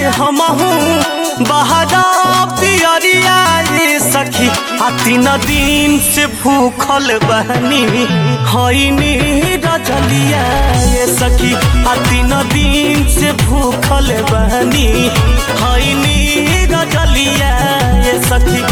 हमहू बहरा पियरिया ये सखी आ तीन दिन से भूखल बहनी हईनी रजलिया ये सखी आ तीन दिन से भूखल बहनी हईनी रजलिया ये सखी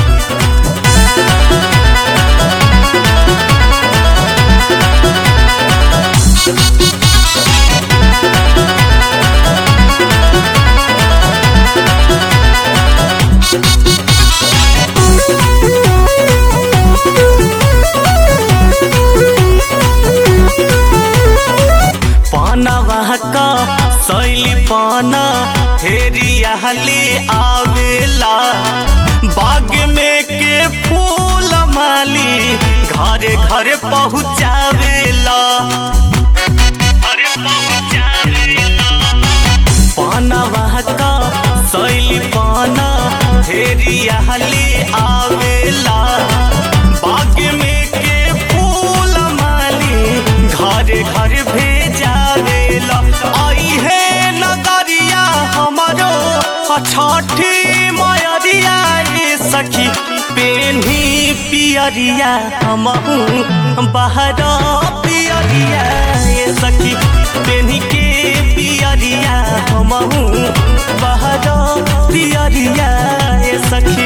पानवा का सैली पाना हेरियाली आवेला बाग में के फूल माली घरे घरे पहुँचावेला घरे पहुँचावेला पानवा का सैली पाना हेरियाली आवेला बाग में के फूल माली घरे घर भेजावेला आई है नगरिया हमारो छठी मयरिया ये सखी पेन्ही पियरिया हमहू बहरा पियरिया ये सखी पेन्ही के पियरिया हमहू बहरा पियरिया ये सखी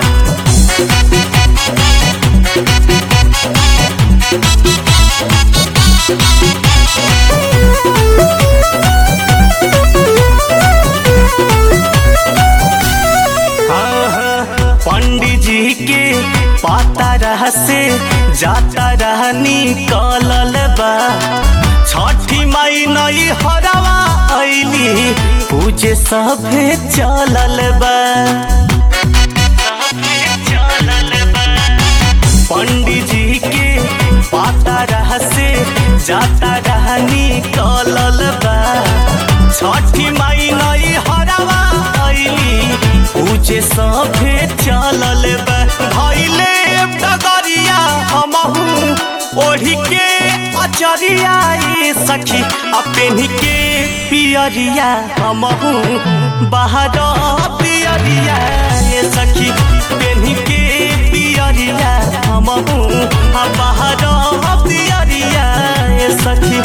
पंडित जी के पाता रह से जाता रहनी कलल बा छठी माई नई हरवा ऐली पूजे सभे चलल बा पंडित जी के पाता रह से जाता रहनी कलल बा छठी माई नई हरवा ऐली पूजे सभे चलल बा धैले डगरिया हमहू ओढ़ी के अचरिया ये सखी आ पेन्ही के पियरिया हमहू बाहर पियरिया ये सखी पेन्ही के पियरिया हमहू आ बाहर पियरिया ये सखी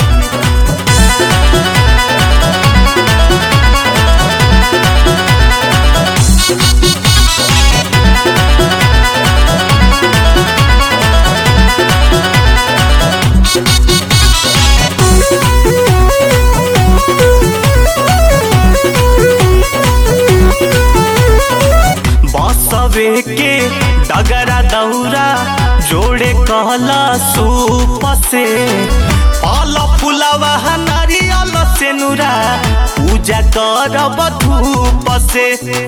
बसवे के डगरा दौरा जोड़े कहला सूप से फल फुलवा नारियल से नुरा पूजा करब धूप से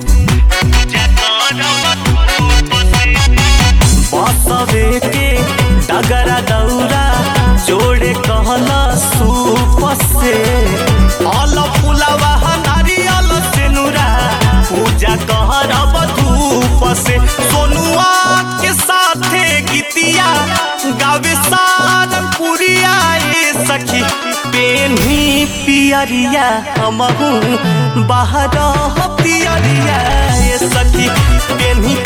बसवे के डगरा दौरा जोड़े कहला सूप से फल फुलवा नारियल से नुरा पूजा करब धूप से सोनुआ के साथे गीतिया गावे सारंगपुरिया ये सखी पेन्ही पियरिया हमहू बाहर पियरिया ये सखी पेन्ही